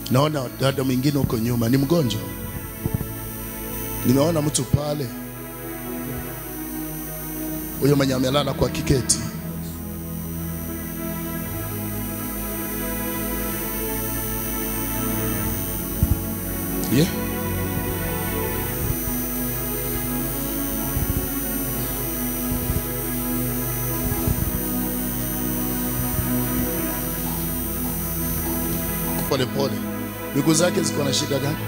Naona dada mwingine huko nyuma ni mgonjwa. Nimeona mtu pale, huyo mwenye amelala kwa kiketi. Yeah. Pole pole. Miguu zake ziko na shida gani?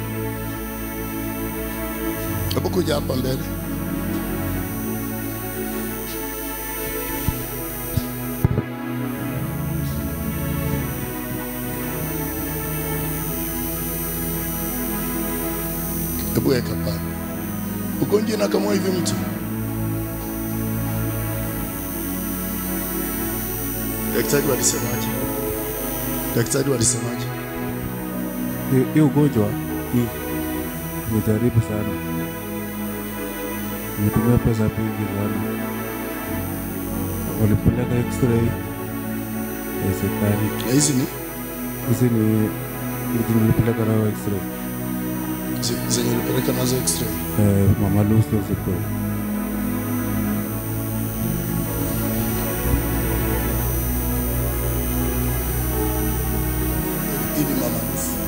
Hebu kuja hapa mbele. Hebu weka pale. Ugonjwa inakamua hivi mtu. Daktari walisemaje? Daktari walisemaje? Hii- hii ugonjwa hii imejaribu sana, imetumia pesa mingi sana. Walipeleka x-ray ya serikali, Na hizi ni hizi ni hizi nilipeleka nayo x-ray zi- zenye ulipeleka nazo x-ray. eh, Mama Lucy Hospital. Hivi mama.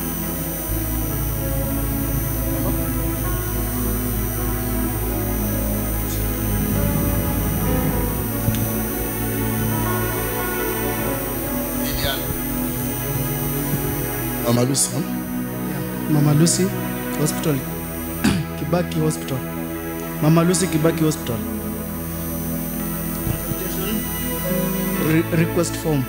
Liliana. Mama Lucy, huh? Mama Lucy Hospital. Kibaki Hospital. Mama Lucy Kibaki Hospital. Re request form.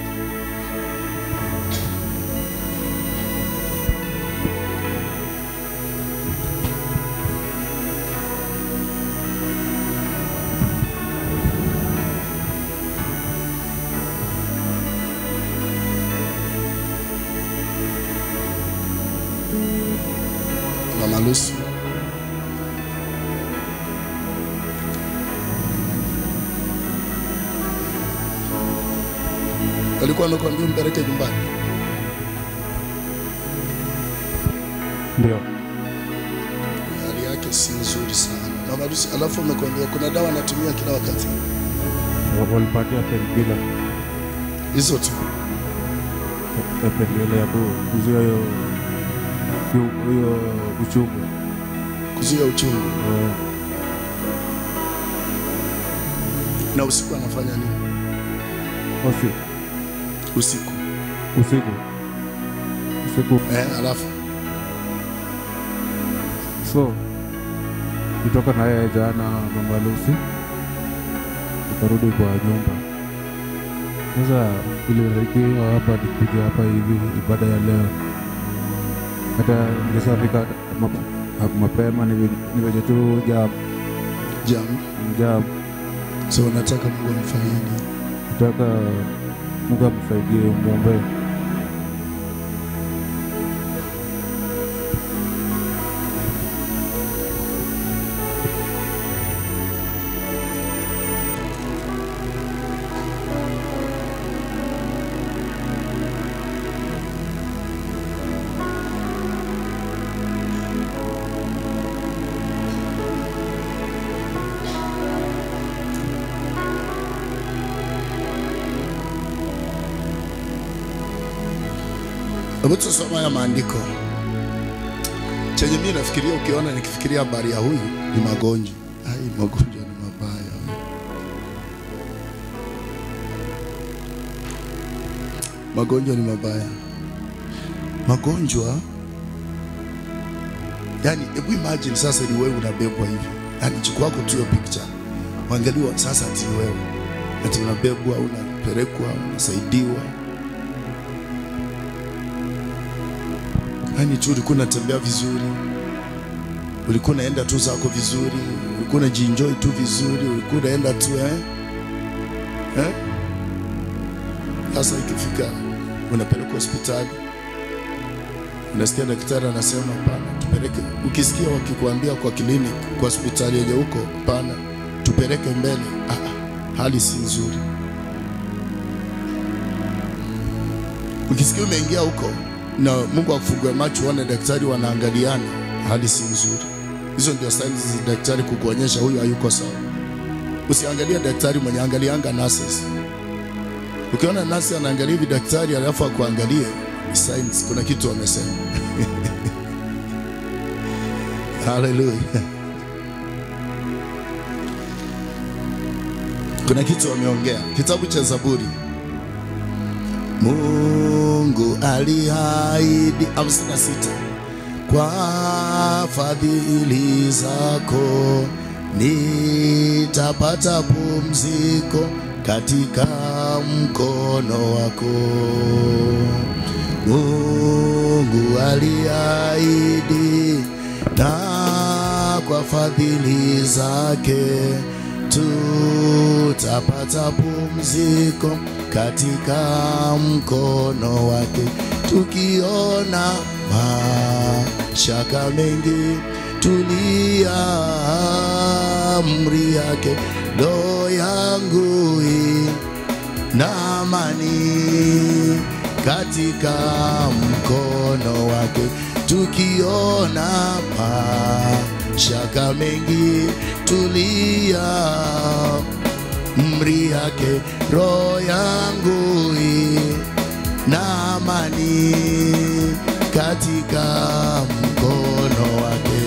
Mama Lucy. Walikuwa wamekwambia umpeleke nyumbani. Ndio Hali yake si nzuri sana. Mama Lucy, alafu umekwambia kuna dawa anatumia kila wakati. walipatia painkiller Hizo tu. ya painkiller ya ku- kuzuia hiyo hiyo- hiyo uchungu Kuzuia uchungu. eh, Na usiku anafanya nini? usi Usiku. usiku usiku Eh, alafu so kutoka na yeye jana mama Lucy tukarudi kwa nyumba sasa ilirikiwa hapa nikuja hapa hivi ibada ya leo hata ningeshafika ma- mapema ni venye- ni venye tu jam jam. jam So unataka Mungu amfanyie nini? kutaka Mungu amsaidie mwombee Hebu tusome haya maandiko. Chenye mimi nafikiria, ukiona nikifikiria habari ya huyu ni magonjwa. Ai, magonjwa ni mabaya. Magonjwa ni mabaya. Magonjwa yani, hebu imagine sasa ni wewe unabebwa hivi, yani chukua wako tu hiyo picture, waangaliwa sasa, ati ni wewe ati unabebwa, unapelekwa, unasaidiwa Yaani tu ulikuwa unatembea vizuri, ulikuwa unaenda tu zako vizuri, ulikuwa unajienjoy tu vizuri, ulikuwa unaenda tu eh? Eh? Sasa ikifika unapelekwa hospitali, unasikia daktari anasema hapana, tupeleke. Ukisikia wakikwambia kwa clinic, kwa hospitali yenye huko, hapana, tupeleke mbele. Ah, ah, hali si nzuri. Ukisikia umeingia huko na Mungu akufungue macho uone daktari wanaangaliana, hali si nzuri. Hizo ndio signs za daktari kukuonyesha huyu hayuko sawa. Usiangalie daktari mwenye angalianga nurses. Ukiona nasi anaangalia hivi daktari alafu akuangalie signs, kuna kitu amesema. Haleluya. Kuna kitu wameongea. Kitabu cha Zaburi. Mungu aliahidi 56 kwa fadhili zako nitapata pumziko katika mkono wako. Mungu aliahidi na kwa fadhili zake tutapata pumziko katika mkono wake, tukiona mashaka mengi, tulia amri yake, roho yangu na amani katika mkono wake, tukiona mashaka mengi, tulia amri yake, roho yangu na amani katika mkono wake.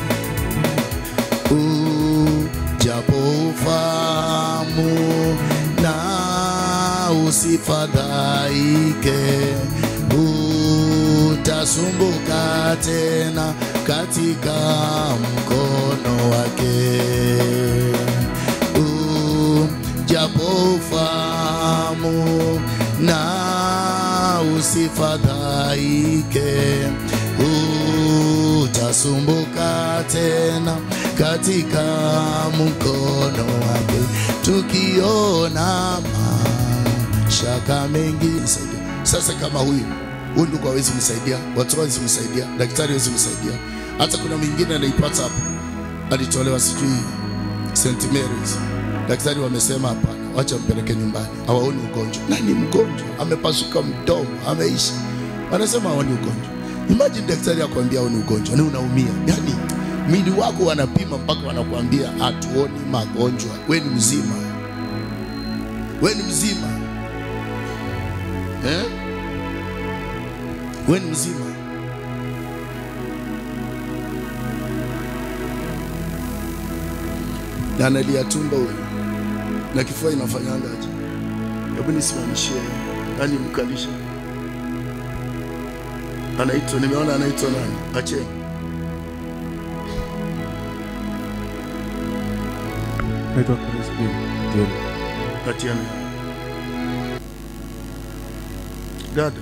Ujapo ufahamu na usifadhaike, utasumbuka tena katika mkono wake japo ufahamu na usifadhaike, utasumbuka tena katika mkono wake, tukiona mashaka mengi. Nisaidia sasa, kama huyu huyu ndugu hawezi msaidia, watu hawezi msaidia, daktari hawezi msaidia, hata kuna mwingine anaipata hapo, alitolewa sijui St Mary's daktari wamesema hapana, wacha mpeleke nyumbani, hawaoni ugonjwa. Na ni mgonjwa, amepasuka mdomo, ameisha, wanasema haoni ugonjwa. Imagine daktari akwambia haoni ugonjwa, ni unaumia. Yani mwili wako wanapima mpaka wanakuambia hatuoni magonjwa, we ni mzima, we ni mzima eh? we ni mzima. na analia tumbo huyu na kifua inafanyangaje? Hebu nisimamishie, nani mkalisha? Anaitwa, nimeona anaitwa nani? Acheni naitwa Crispin Jeni. Atiana. Dada,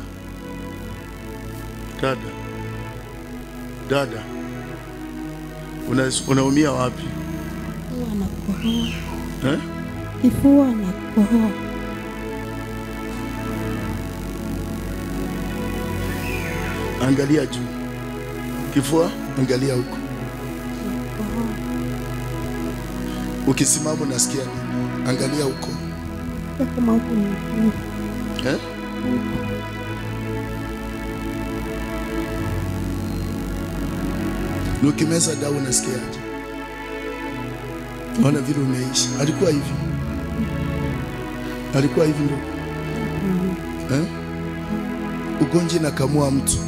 dada, dada, una, unaumia wapi Kifua na kukohoa. eh? Kifua na kukohoa. Angalia juu, kifua, angalia huko. Kukohoa. Ukisimama unasikia nini? Angalia huko Sio kama huku ni mzuri. eh? Na ukimeza dawa unasikiaje? Ona vile umeisha. Alikuwa hivi, alikuwa hivi ndo eh? Ugonjwa inakamua mtu,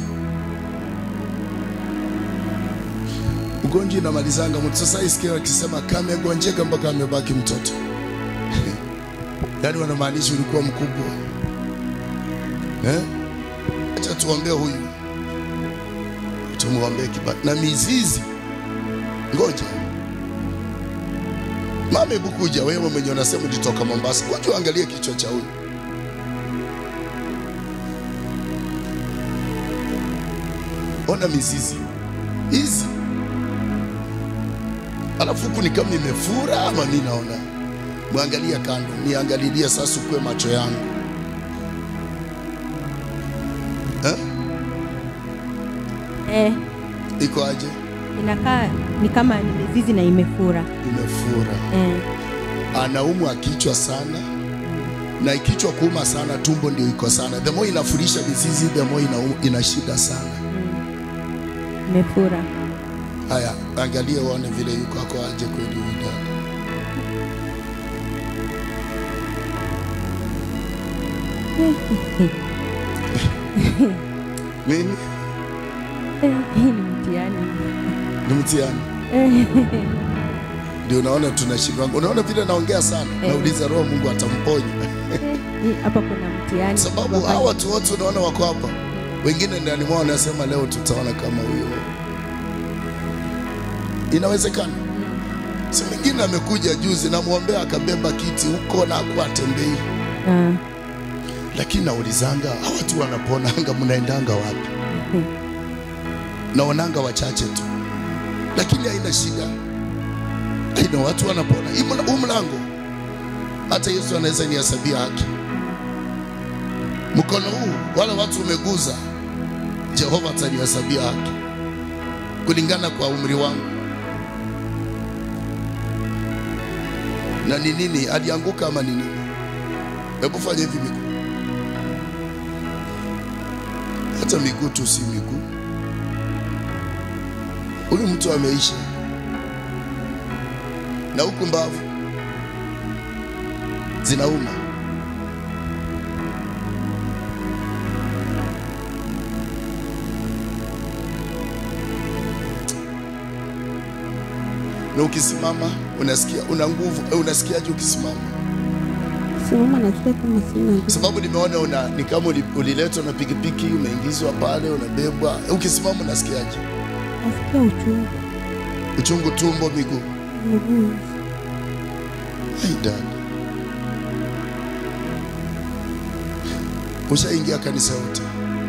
ugonjwa inamalizanga mtu. Sasa isikia wakisema kamegonjeka mpaka amebaki mtoto yaani wanamaanisha ulikuwa mkubwa eh? Acha tuombee huyu, tumwombee kibali na mizizi. Ngoja mama, hebu kuja wewe mwenye unasema ulitoka Mombasa, kuja uangalie kichwa cha huyu. Ona mizizi hizi, alafu huku ni kama imefura ama mi naona mwangalia kando, niangalilie sasa, ukue macho yangu eh? Eh, Iko aje? inakaa ni kama ni mizizi na imefura. Imefura. Eh, Anaumwa kichwa sana na ikichwa kuuma sana, tumbo ndio iko sana. The more inafurisha mizizi, the more ina, ina shida sana. Imefura. Haya, angalia uone vile yuko ako aje kweli huyu dada. Nini? Hii ni mtihani. Ni mtihani. Ndio unaona tunashindwa. Unaona vile naongea sana. Eh. Nauliza roho Mungu atamponya. Hii Hapa kuna mtihani. Sababu Baba- hawa watu wote unaona wako hapa. Wengine ndani mwao wanasema leo tutaona kama huyo. Inawezekana. Si mwingine amekuja juzi namwombea akabeba kiti huko na akuwa atembei. Ah, Lakini naulizanga hawa watu wanaponanga mnaendanga wapi? Naonanga wachache tu, lakini haina shida. Aina watu wanapona. Hii mla- Huu mlango hata Yesu anaweza nihesabia haki. Mkono huu wala watu umeguza, Jehova atanihesabia haki kulingana kwa umri wangu. Na ni nini? Alianguka ama ni nini? Hebu fanya hivi miguu, hata miguu tu si miguu. Huyu mtu ameisha, na huku mbavu zinauma. Na ukisimama unasikia una nguvu, eh, unasikiaje ukisimama? Simama nasikia kama sina nguvu. sababu nimeona una, ni kama uli- uliletwa na pikipiki umeingizwa pale unabebwa. Ukisimama unasikiaje? Nasikia uchungu Uchungu tumbo, miguu. mguu. Ai dada, ushaingia kanisa yote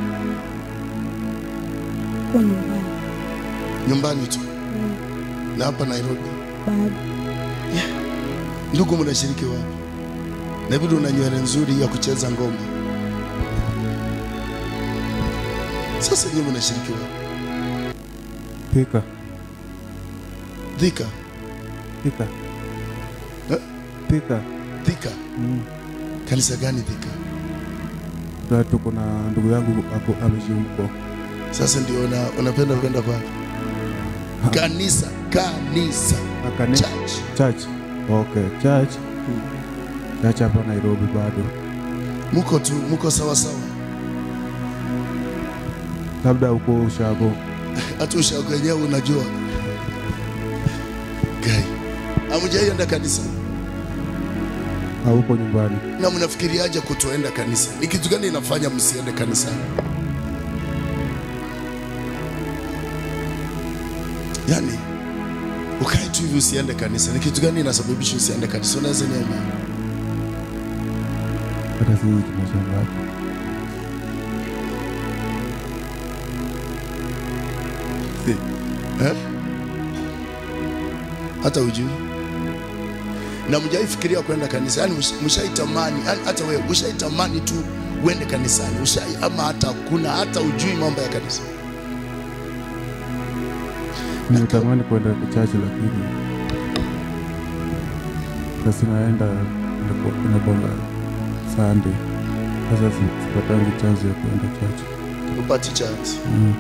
Kwa nyumbani nyumbani tu na hapa Nairobi? bado Ndugu, mnashiriki wapi? Na vile una nywele nzuri ya kucheza ngoma. Sasa nyinyi mnashiriki wapi? Thika, Thika, Thika, Eh? Thika. Thika. Mm. Kanisa gani Thika? Na tuko na ndugu yangu ako ameishi huko. Sasa ndio una, unapenda kwenda kwa kanisa, kanisa, Akane church. church. Okay, church. Church hapa Nairobi bado. Muko tu, muko sawa sawa. Labda huko ushago. Hata ushago wenyewe unajua. Gai. Hamjaienda kanisa. au huko nyumbani. Na mnafikiriaje kutoenda kanisa? Ni kitu gani inafanya msiende kanisani? Yaani ukae tu hivi usiende kanisa. Ni kitu gani inasababisha usiende kanisa? Unaweza niambia? Hata sisi tunashangaa. Eh? Hata ujui na mjaifikiria kwenda kanisa, yani mshaitamani, yani hata wewe ushaitamani tu uende kanisani, ushai ama hata kuna hata ujui mambo ya kanisa. Nimetamani kwenda church lakini sasa naenda inakwanga Sunday. Sasa si- sipatangi chance ya kwenda church. Upati chance Mm.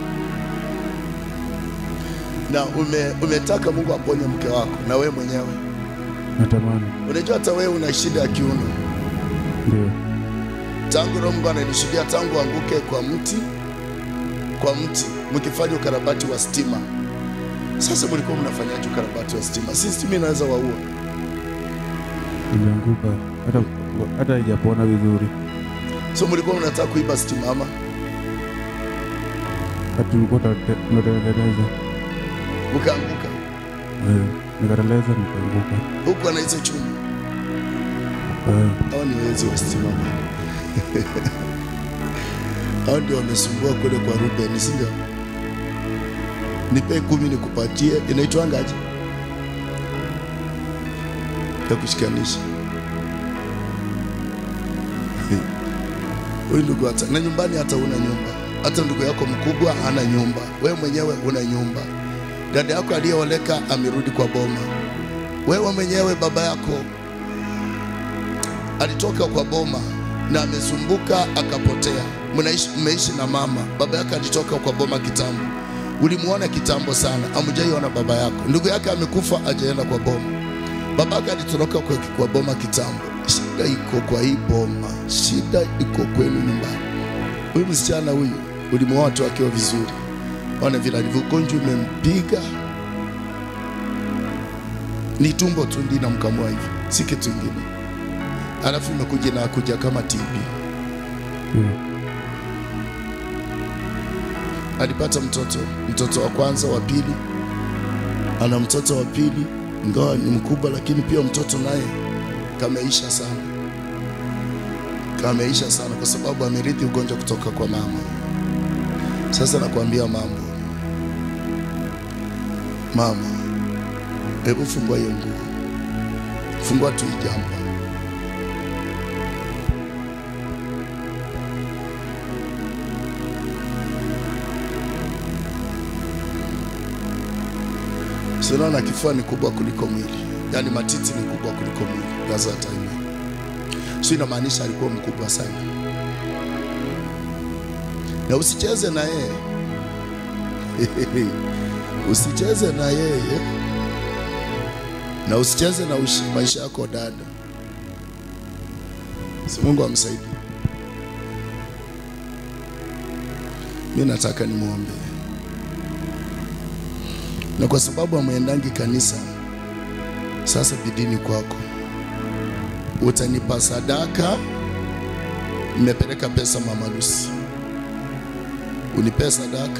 na ume, umetaka Mungu aponye mke wako na wewe mwenyewe. Natamani Unajua hata wewe una shida ya kiuno, ndio tangu Roho Mungu ananishuhudia tangu anguke kwa mti kwa mti, mkifanya ukarabati wa stima. Sasa mlikuwa mnafanyaje ukarabati wa stima? Si stima inaweza waua. ilianguka, hata hata haijapona vizuri. So mlikuwa mnataka kuiba stima ama? Hata tulikuwa tunate- tunatengeneza Ukaanguka eh, nikateleza nikaanguka. huku ana hizo chuma. Eh, Hao ni wezi wa stima. Hao ndio wamesumbua kule kwa Ruben, si ndio? Nipe kumi nikupatie, inaitwangaje? Ya kushikanisha. Huyu ndugu hata na nyumbani hata una nyumba, hata ndugu yako mkubwa hana nyumba, wewe mwenyewe una nyumba. Dada yako aliyeoleka amerudi kwa boma, wewe mwenyewe baba yako alitoka kwa boma na amezumbuka akapotea. Mnaishi mmeishi na mama, baba yake alitoka kwa boma kitambo, ulimuona kitambo sana, amjaiona baba yako. Ndugu yake amekufa, ajaenda kwa boma. Baba yake alitoroka kwa, kwa boma kitambo. Shida iko kwa hii boma, shida iko kwenu nyumbani. Huyu msichana huyu ulimuoa tu akiwa vizuri, ona vile alivyo, ugonjwa umempiga ni tumbo tu ndi namkamua hivi, si kitu kingine. Alafu imekuja na kuja kama TB. Ndio. Alipata mtoto, mtoto wa kwanza, wa pili, ana mtoto wa pili, ingawa ni mkubwa, lakini pia mtoto naye kameisha sana, kameisha sana kwa sababu amerithi ugonjwa kutoka kwa mama. Sasa nakwambia mambo, mama, hebu fungua hiyo nguo, fungua tu hii jambo. Sinaona kifua ni kubwa kuliko mwili, yaani matiti ni kubwa kuliko mwili. That's what I mean. So inamaanisha alikuwa mkubwa sana, na usicheze na yeye usicheze na yeye na usicheze na ushi- maisha yako dada. Si Mungu amsaidie. Mimi nataka nimwombe na kwa sababu amwendangi kanisa, sasa bidini kwako, utanipa sadaka. Nimepeleka pesa Mama Lucy, unipe sadaka,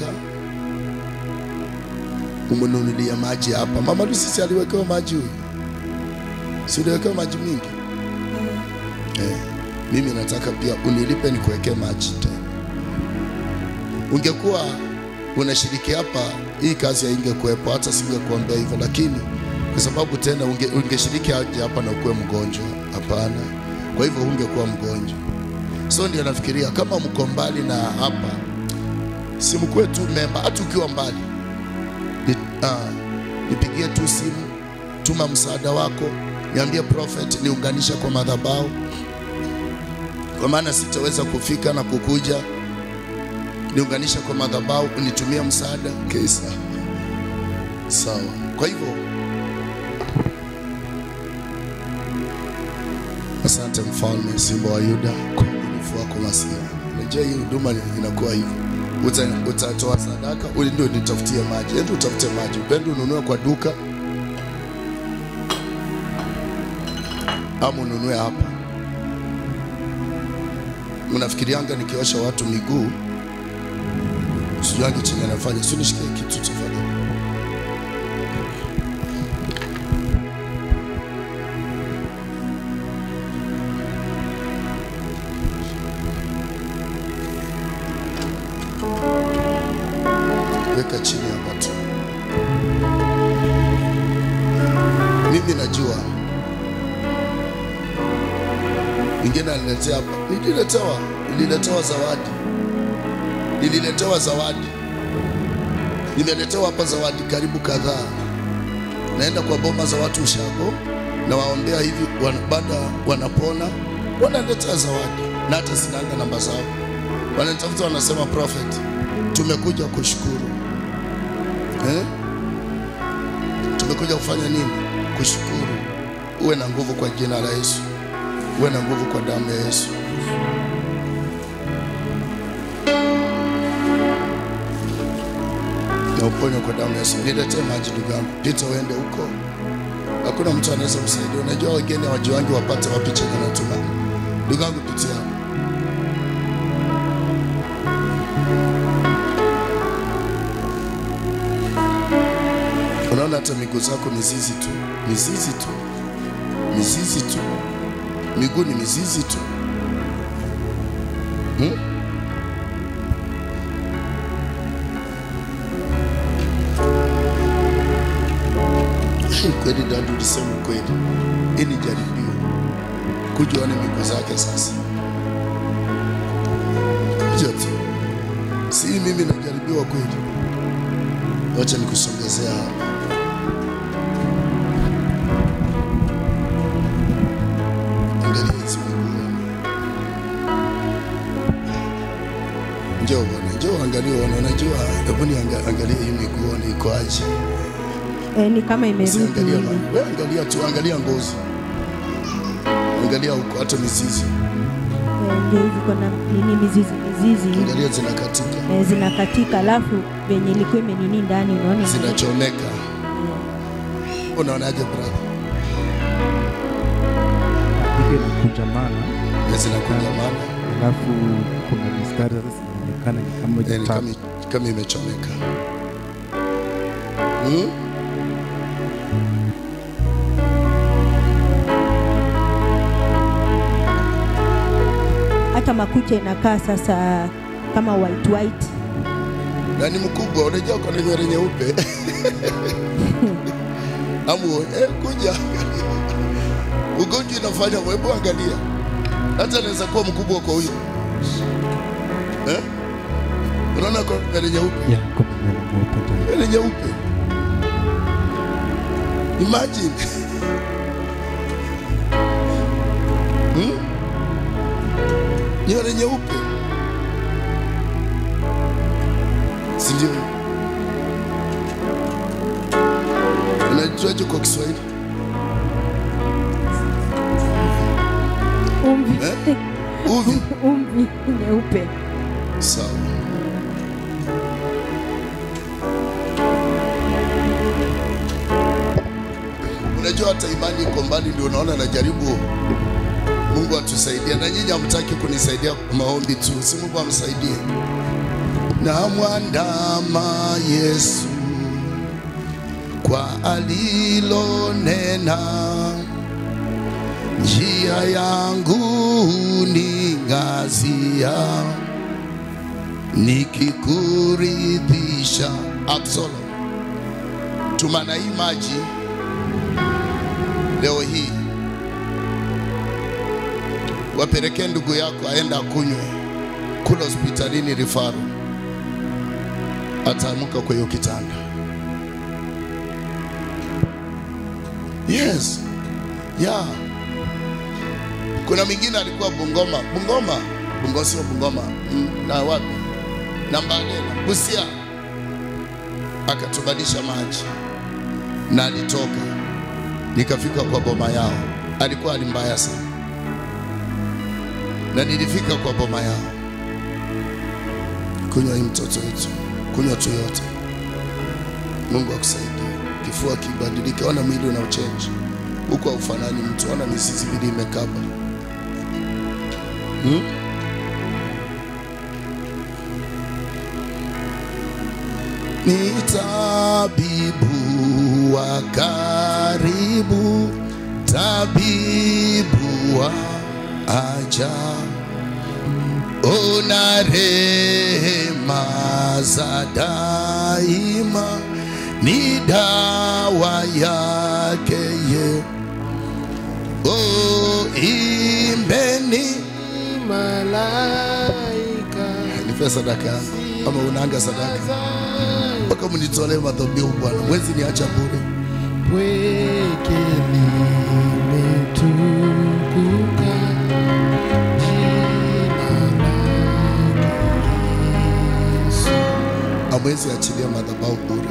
umnunulia maji hapa. Mama Lucy si aliwekewa maji huyu, si uliwekewa maji mingi eh? Mimi nataka pia unilipe nikuwekee maji tena. Ungekuwa unashiriki hapa, hii kazi haingekuwepo, hata singekuambia hivyo, lakini kwa sababu tena unge, ungeshiriki aje hapa na ukuwe mgonjwa? Hapana. Kwa hivyo ungekuwa mgonjwa, so ndio nafikiria kama mko mbali na hapa, si mkuwe tu memba, hata ukiwa mbali ni, ah, nipigie tu simu, tuma msaada wako, niambie prophet, niunganisha kwa madhabahu, kwa maana sitaweza kufika na kukuja niunganisha kwa madhabahu, unitumia msaada kesa. Sawa. Kwa hivyo asante mfalme, simba wa Yuda, kwa uaminifu wako Masia. Unajua hii huduma inakuwa hivyo, Uta- utatoa sadaka, uli ndio nitafutie maji, ende utafute maji, upende ununue kwa duka ama ununue hapa. Unafikirianga nikiosha watu miguu sijuangi chenye anafanya, si nishikie kitu tafadhali. Weka chini hapa tu. Mimi najua ingine aliletea hapa, nililetewa, nililetewa zawadi, nililetewa zawadi nimeletewa hapa zawadi karibu kadhaa. Naenda kwa boma za watu ushago, nawaombea hivi, wana- baada wanapona, wanaletea zawadi, na hata sinanga namba zao, wananitafuta wanasema, prophet, tumekuja kushukuru eh? Tumekuja kufanya nini? Kushukuru. Uwe na nguvu kwa jina la Yesu, uwe na nguvu kwa damu ya Yesu. na uponyo kwa damu ya Yesu. Niletee maji ndugu yangu, pita uende huko, hakuna mtu anaweza kusaidia. Unajua wageni hawajuangi wapate wapi chenye natuma. Ndugu yangu, pitia hapo. Unaona hata miguu zako mizizi tu, mizizi tu, mizizi tu, miguu ni mizizi tu hmm? Hii kweli dadu, ulisema kweli. Hii ni jaribio, kuja uone miguu zake sasa. Kuja tu, si mimi najaribiwa kweli. Wacha nikusongezea hapa. Angalia hizi miguu. Unajua, hebu niangalie hii miguu ni iko aje. Eh, ni kama imerudi Usiangalia hivi. ma- wewe angalia tu, angalia ngozi, angalia huko, hata mizizi, Eh, ndio hivi kuna nini mizizi mizizi hivi. angalia zinakatika, Eh, zinakatika alafu venye ilikuwa imenini ndani unaona zinachomeka. Unaonaje brother? Hiki inakunjamana Na zinakunjamana, alafu kuna mistari sasa zinaonekana ni kama eh, ni jitabu. kama kama imechomeka. Hmm? hata makucha inakaa sasa kama white white na ni mkubwa, unajua uko na nywele nyeupe amu eh, kuja angalia. Ugonjwa inafanya hebu angalia, hata anaweza kuwa mkubwa kwa huyu eh? Unaona kwa nywele nyeupe, Ya, kuna nywele mweupe tayari. nywele nyeupe, imagine hmm? nywele nyeupe, si ndio? Unaitwaje kwa Kiswahili umvi eh? Uvi. umvi nyeupe Sawa. Unajua hata imani iko mbali, ndio unaona najaribu. Mungu atusaidie, na nyinyi hamtaki kunisaidia kwa maombi tu, si Mungu amsaidie. Na mwandama Yesu kwa alilonena, njia yangu ni ngazia nikikuridhisha. Absalom, tumana hii maji leo hii, wapelekee ndugu yako aenda akunywe kula hospitalini rifaru, ataamka kwa hiyo kitanda. Yes, yeah. Kuna mwingine alikuwa Bungoma, Bungoma, Bungoma sio Bungoma, mm, na wapi na Mbadela, Busia, akatubadilisha maji na alitoka, nikafika kwa boma yao. Alikuwa hali mbaya sana, na nilifika kwa boma yao. Kunywa hii mtoto wetu, kunywa tu yote. Mungu akusaidie, kifua kibadilike, ona mwili una uchenji huko, haufanani mtu, ona mizizi vile imekaba hmm? ni tabibu wa karibu, tabibu wa ajabu, una rehema za daima, ni dawa yake ye. Oh, imbeni malaika nipe sadaka yangu, ama unaanga sadaka mpaka mnitolee madhabihu Bwana, mwezi niacha bure. pweke limetukuka jina lake Yesu. Hamwezi achilia madhabahu bure,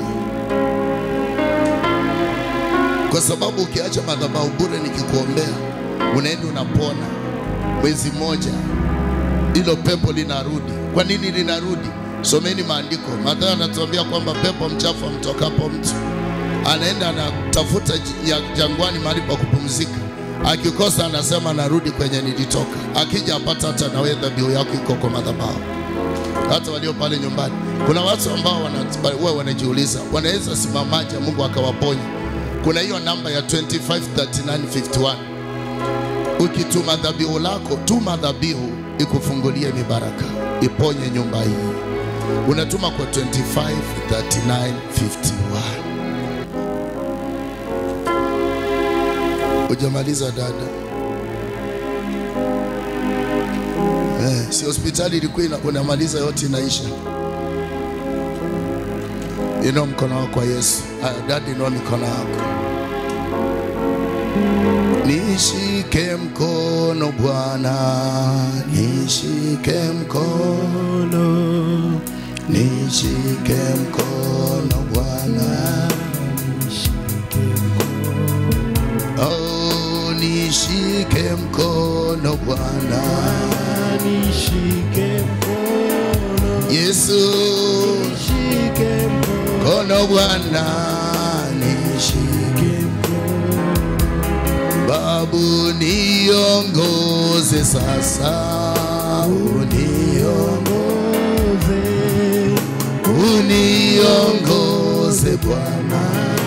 kwa sababu ukiacha madhabahu bure, nikikuombea unaenda unapona, mwezi mmoja hilo pepo linarudi. Kwa nini linarudi? Someni maandiko. Mathayo anatuambia kwamba pepo mchafu amtokapo mtu anaenda anatafuta j- ya- jangwani mahali pa kupumzika, akikosa anasema narudi kwenye nilitoka. Akija apata hata nawe dhabihu yako iko kwa madhabahu hata walio pale nyumbani. Kuna watu ambao wana- huwa wanajiuliza wanaweza simamaje Mungu akawaponya. Kuna hiyo namba ya 253951 ukituma dhabihu lako, tuma dhabihu ikufungulie mibaraka, iponye nyumba hii. Unatuma kwa 253951. Hujamaliza dada? Eh, si hospitali ilikuwa ina- unamaliza yote inaisha. Inua mkono wako kwa Yesu. Haya, dada, inua mikono yako. Nishike mkono Bwana, nishike mkono, nishike mkono Bwana, oh, nishike mkono Bwana, nishike mkono Yesu, nishike mkono mkono Bwana, nishike Babu, niongoze sasa, uniongoze, uniongoze Bwana,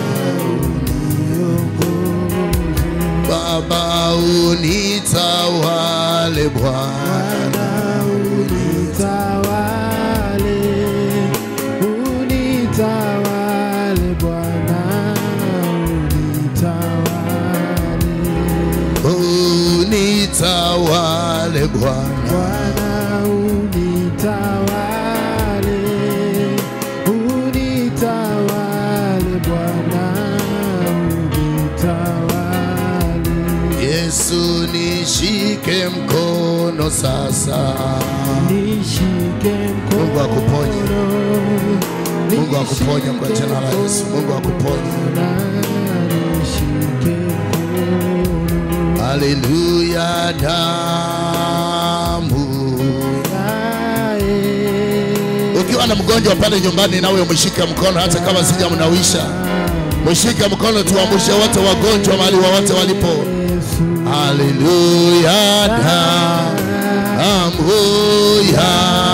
uniongoze Baba, unitawale Bwana, unitawale unitawale Bwana unitawale unitawale Bwana, Bwana unitawale unitawale Bwana unitawale Yesu, nishike mkono sasa. nishike mkono Mungu akuponye. Mungu akuponye kwa jina la Yesu. Mungu akuponye. nishike mkono Haleluya, damu. Ukiwa na mgonjwa pale nyumbani, nawe mshike mkono, hata kama sijamnawisha, mshike mkono, tuamshe wote wagonjwa mahali wowote walipo. Haleluya, damu ya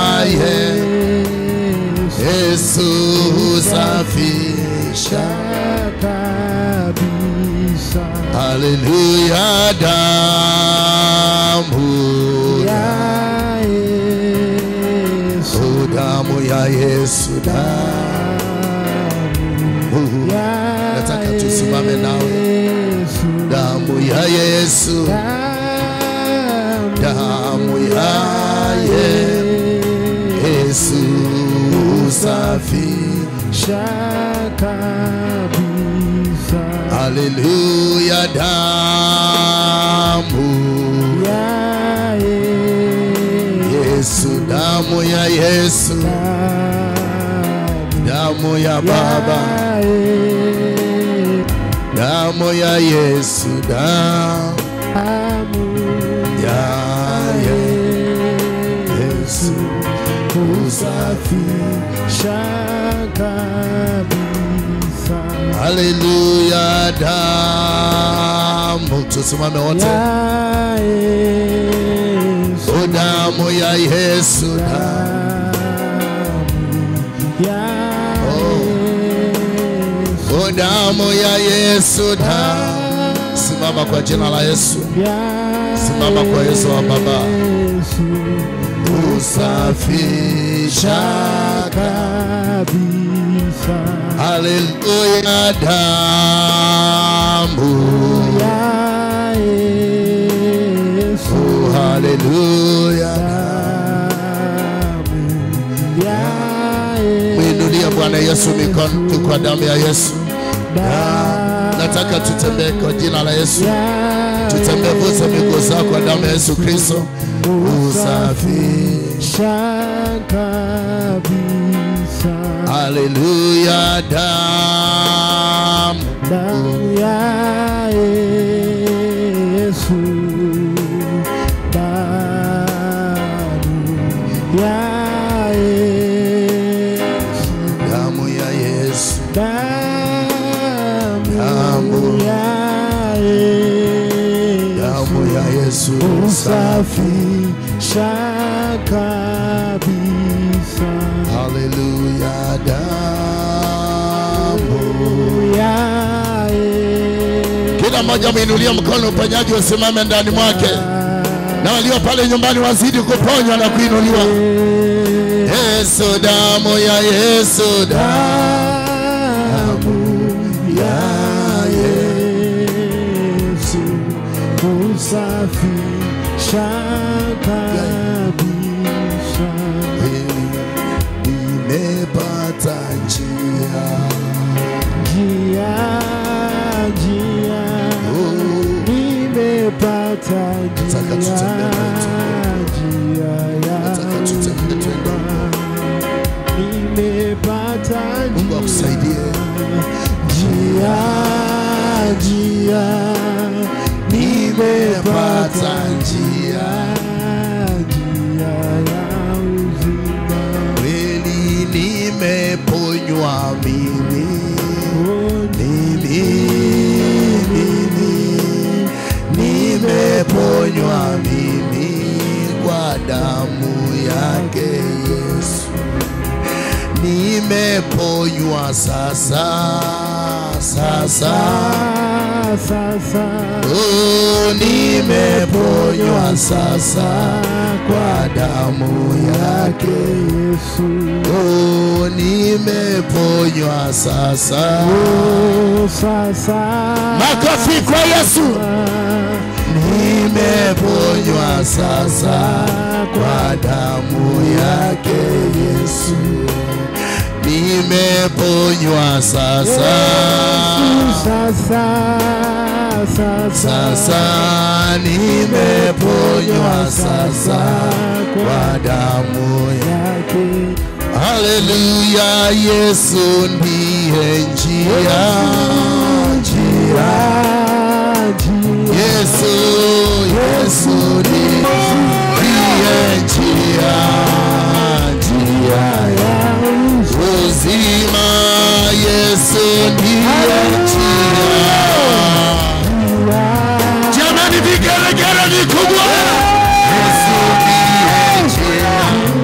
Yesu safisha. kabisa Haleluya, damu ya Yesu Oh, damu ya Yesu, damu. Nataka tusimame nawe. Yesu Damu ya Yesu, damu ya Yesu safisha. kabisa Haleluya, damu ya Yesu, damu ya Yesu, damu ya Baba, damu ya Yesu, damu ya Yesu usafisha kabisa Haleluya, damu. Tusimame wote. ya Yesu O damu ya Yesu, damu. ya O damu ya Yesu, damu. Simama kwa jina la Yesu. Simama kwa Yesu wa Baba. Usafisha kabisa Haleluya, damu. ya Yesu Oh, haleluya. damu ya Mwinulie Bwana Yesu mikono tu kwa damu ya Yesu. damu Nataka tutembee kwa jina la Yesu. Tutembee vuta miguu zako kwa damu ya Yesu Kristo. Usafi. kabisa Haleluya, damu. damu ya Yesu damu ya Yesu Damu ya Yesu. damu Damu. ya Yesu Damu ya Yesu. usafisha kabisa Haleluya, damu. ya Yesu Kila mmoja ameinulia mkono, uponyaji usimame ndani mwake, na walio pale nyumbani wazidi kuponywa na kuinuliwa. Yesu, damu ya Yesu, damu ya Yesu usafisha kabisa nimepata njia njia njia nimepata Nataka njia tutembee wote. njia ya Nataka tutembee twende. nimepata Mungu akusaidie. njia, njia, Nimepata njia njia ya uzima. kweli, nimeponywa mimi Oh, mimi mimi nimeponywa mimi kwa damu yake Yesu, nimeponywa sasa sasa, sasa oh, nimeponywa sasa kwa damu yake Yesu, oh, nimeponywa sasa. oh, sasa Makofi kwa Yesu. Nimeponywa sasa kwa damu yake Yesu, nimeponywa sasa sasa sasa sasa, nimeponywa sasa kwa damu ya yake Haleluya, Yesu ndiye njia, njia Yesu, Yesu ndiye njia, njia ya uzima. Yesu ndiye njia. Jamani, vigelegele vikubwa. Yesu ndiye njia,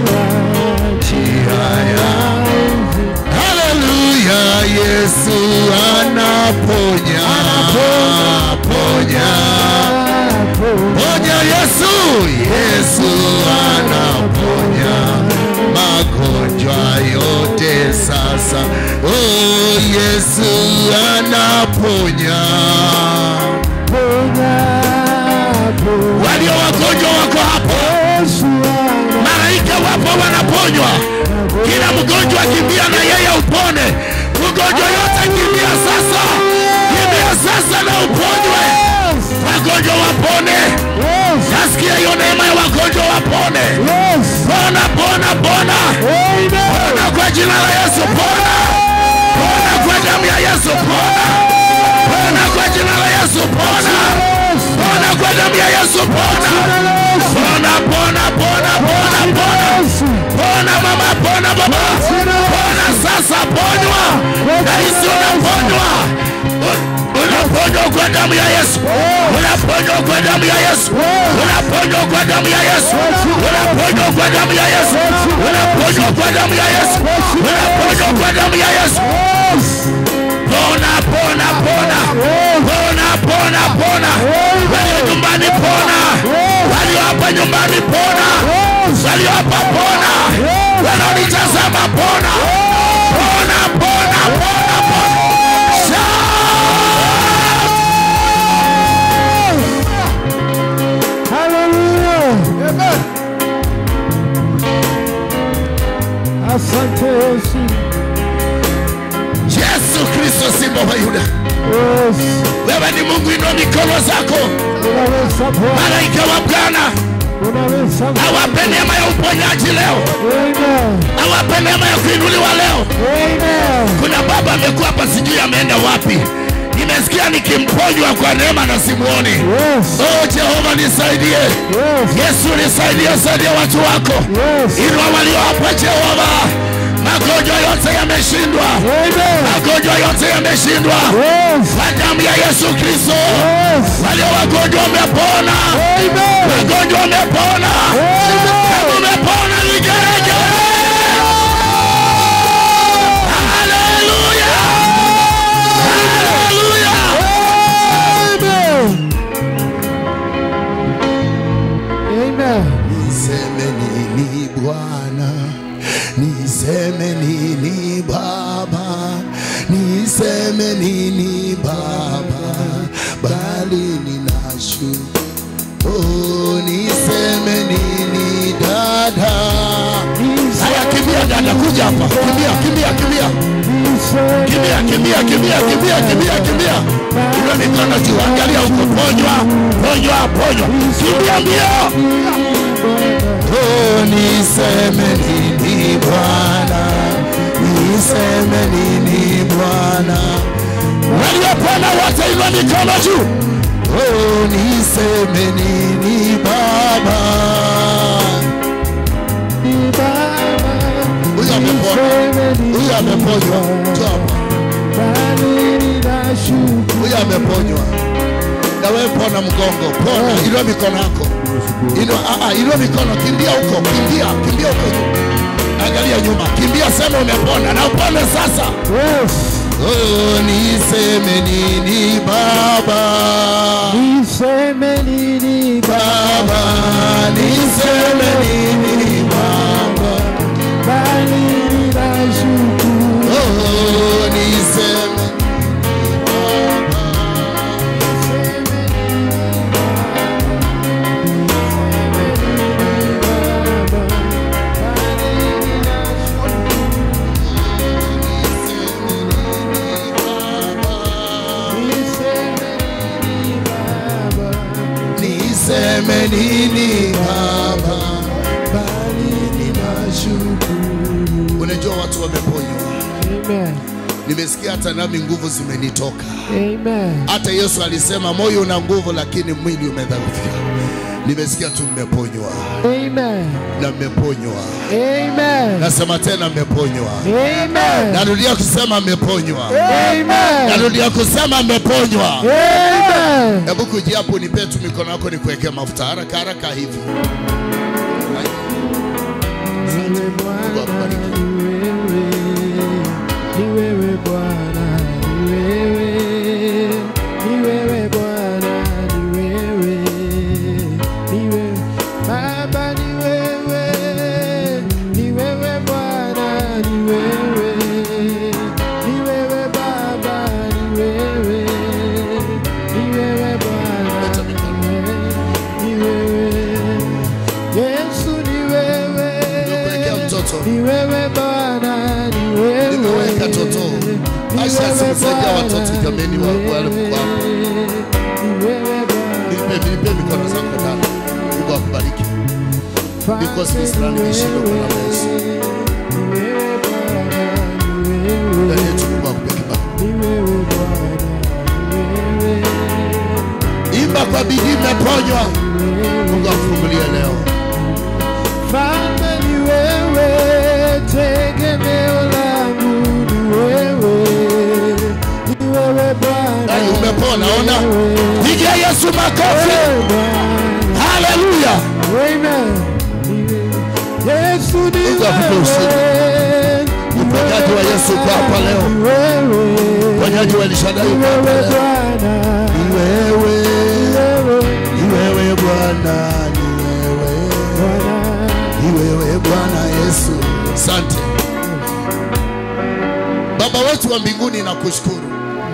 njia ya Haleluya, Yesu anaponya, ponya, ponya Yesu, Yesu anaponya magonjwa yote sasa. Oh, Yesu anaponya. Walio wagonjwa wako hapo, malaika wapo wanaponywa. Kila mgonjwa kimbia na yeye upone. Mgonjwa yote kimbia sasa, kimbia sasa na uponywe. Wagonjwa wapone. Nasikia hiyo neema ya wagonjwa wapone. Pona, pona, pona, pona kwa jina la Yesu, pona, pona kwa damu ya Yesu, pona, pona kwa jina la Yesu, pona, pona kwa damu ya Yesu, pona, pona, pona, pona, pona, pona, pona mama, pona baba, pona sasa, ponywa, rahisi unaponywa unaponywa kwa damu ya Yesu, unaponywa kwa damu ya Yesu, unaponywa kwa damu ya Yesu, unaponywa kwa damu ya Yesu, unaponywa kwa damu ya Yesu, unaponywa kwa damu ya Yesu. Pona, pona, pona, pona, pona, pona, walio nyumbani pona, walio hapa nyumbani pona, walio hapa pona, wanaonitazama pona, pona, pona, pona, pona. Shout! Asante Yesu. Yesu Kristo simba wa Yuda, Yes. wewe ni Mungu, inua mikono zako. Unaweza Bwana. Malaika wa Bwana Unaweza Bwana. awape neema ya uponyaji leo, Amen. awape neema ya kuinuliwa leo. Amen. Kuna baba amekuwa hapa, sijui ameenda wapi. Nimesikia nikimponywa kwa neema na simuoni. Yes. Oh Jehova nisaidie, Yes. Yesu nisaidie, saidia watu wako, Yes. inua walio hapa Jehova. Magonjwa yote yameshindwa, Amen. magonjwa yote yameshindwa Yes. kwa damu ya Yesu Kristo. Yes. Walio wagonjwa wamepona, Amen. wagonjwa wamepona, kama umepona vigelegele. Haleluya, haleluya. Amen. Amen. Niseme nini Bwana, niseme nini Baba, niseme nini Baba, bali ninashukuru. Oh, niseme nini dada? Haya, kimbia dada, kuja hapa, kimbia, kimbia, kimbia, kimbia, kimbia, kimbia, kimbia, kimbia, kimbia. Inua mikono juu, angalia huko, ponywa, ponywa, ponywa, kimbia mbio. Oh, niseme nini Bwana, niseme nini Bwana? Waliopona wote inua mikono juu. Oh, niseme nini Baba? Huyu amepona, huyu ameponywa. Njoo hapa. Huyu ameponywa. Na wewe pona mgongo, pona. Inua mikono yako. Inua, ah, ah, inua mikono, kimbia huko, kimbia, kimbia huko juu. Angalia nyuma, kimbia, sema umepona na upone sasa. Oh, niseme nini Baba? Niseme nini Baba, niseme nini Baba? bali ninashukuru. Oh, niseme niseme nini Baba? Bali ninashukuru. Unajua watu wameponywa. Amen. Nimesikia hata nami nguvu zimenitoka. Amen. Hata Yesu alisema moyo una nguvu, lakini mwili umedhoofika. Nimesikia tu mmeponywa Amen. na mmeponywa. Amen. Nasema tena mmeponywa. Amen. Narudia kusema mmeponywa. Amen. Narudia kusema mmeponywa. Amen. Hebu kuja hapo nipe tu mikono yako nikuwekee mafuta haraka haraka hivi. Niwe Bwana, ni wewe. Ni wewe Bwana, ni wewe. Ni wewe Bwana, ni wewe. Ni wewe. Baba, ni wewe. Ni wewe Bwana, ni wewe. Ni wewe Baba, ni wewe. Ni wewe Bwana, ni wewe. Yesu ni wewe. Nimekuwekea mtoto. Ni wewe Bwana, ni wewe. Nimeweka toto. Ni Asha wewe simsaidia Bwana, watoto jameni wa wale kwa Ni wewe Bwana. nipe nipe mikono zako ndani. Mungu akubariki. Because this land imeshindwa kwa namna ya Yesu. Ni wewe Bwana, ni wewe. Ndani yetu Mungu akupe kibali. Ni wewe Bwana, ni wewe. Imba kwa bidii mmeponywa. Mungu akufungulie leo. Mfalme ni wewe, tegemeo langu ni wewe. Ni wewe Bwana. Ai, umepona, ona. Ni wewe. Pigia Yesu makofi. Wewe Bwana. Haleluya. Amen. Yesu ni Mungu akupe ushindi. wewe. Uponyaji wa Yesu uko hapa leo. Ni wewe. Uponyaji wa Elishadai Ni uko hapa wewe leo. Bwana. Ni wewe. Ni wewe Ni wewe Bwana, ni wewe. Bwana. Ni wewe Bwana Yesu. Asante. Baba wetu wa mbinguni nakushukuru.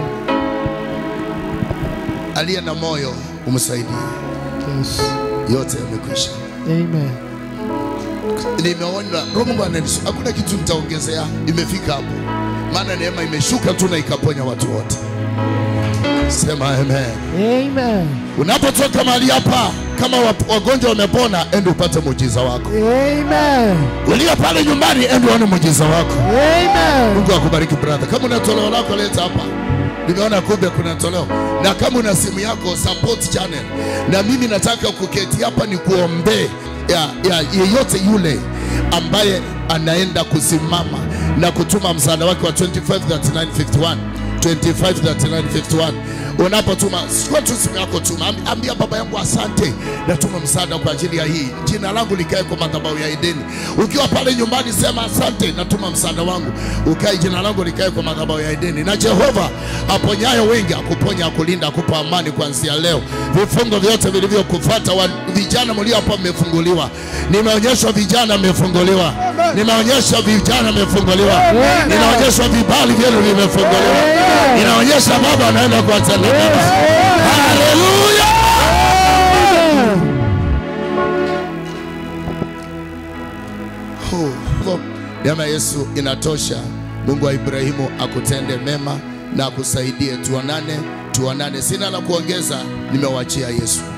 Aliye na moyo umsaidie. Yes. Yote yamekwisha. Amen. Nimeona Roho Mungu ananisu. Hakuna kitu nitaongezea. Imefika hapo. Maana neema imeshuka tu na ikaponya watu wote. Sema amen. Amen. Unapotoka mahali hapa kama wap- wagonjwa wamepona, ende upate muujiza wako. Amen. Ulio pale nyumbani, ende uone muujiza wako. Amen. Mungu akubariki brother. Kama una toleo lako leta hapa. Nimeona kumbe kuna toleo. Na kama una simu yako support channel. Na mimi nataka kuketi hapa ni kuombee ya, ya yeyote yule ambaye anaenda kusimama na kutuma msaada wake wa 253951 253951 unapotuma chukua tu simu yako tuma Ambi- ambia baba yangu asante natuma msaada kwa ajili ya hii jina langu likae kwa madhabahu ya edeni ukiwa pale nyumbani sema asante natuma msaada wangu ukae jina langu likae kwa madhabahu ya edeni na jehova aponyayo wengi akuponya akulinda akupa amani kuanzia leo vifungo vyote vilivyokufuata wa- vijana mlio hapa mmefunguliwa nimeonyeshwa vijana mmefunguliwa nimeonyesha vijana mmefunguliwa ninaonyeshwa vibali vyenu vimefunguliwa inaonyesha baba anaenda kuwatenda mema haleluya Ho, Neema ya Yesu inatosha. Mungu wa Ibrahimu akutende mema na akusaidie. Tuonane, tuonane. Sina la kuongeza, nimewachia Yesu.